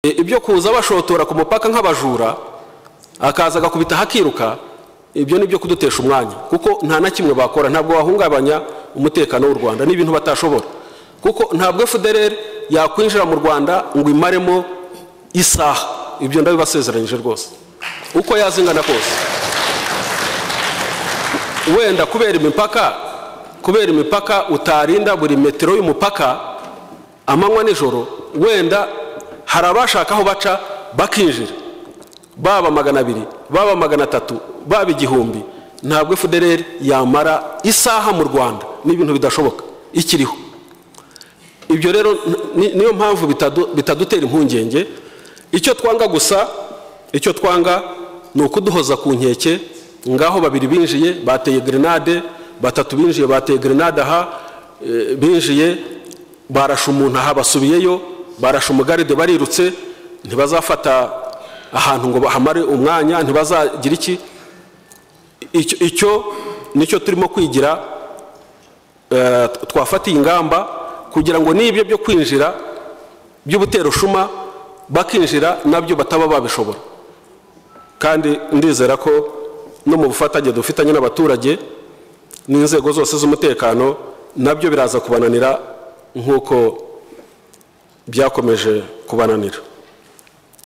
ibyo kuza bashotora ku mupaka nk'abajura akaza agakubita hakiruka ibyo ni ibyo kudutesha umwanya kuko nta na kimwe bakora ntabwo wahungabanya umutekano w'u rwanda ni ibintu batashobora kuko ntabwo fdr yakwinjira mu rwanda ngo imaremo isaha ibyo ndabibasezeranyije rwose uko yazingana kose wenda kubera imipaka kubera imipaka utarinda buri metero y'umupaka amanywa nijoro wenda hari abashaka aho baca bakinjira baba magana abiri baba magana atatu baba igihumbi ntabwo fdr yamara isaha mu rwanda ni ibintu bidashoboka ikiriho ibyo rero niyo mpamvu bitadutera impungenge icyo twanga gusa icyo twanga ni ukuduhoza ku nkeke ngaho babiri binjiye bateye grenade batatu binjiye bateye grenade aha binjiye barasha umuntu aha basubiyeyo barasha umugaride barirutse ntibazafata ahantu ngo bahamare umwanya ntibazagira iki icyo nicyo turimo kwigira twafatiye ingamba kugira ngo n'ibyo byo kwinjira by'ubuterushuma bakinjira nabyo bataba babishobora kandi ndizera ko no mu bufatanye dufitanye n'abaturage n'inzego zose z'umutekano nabyo biraza kubananira nk'uko byakomeje kubananira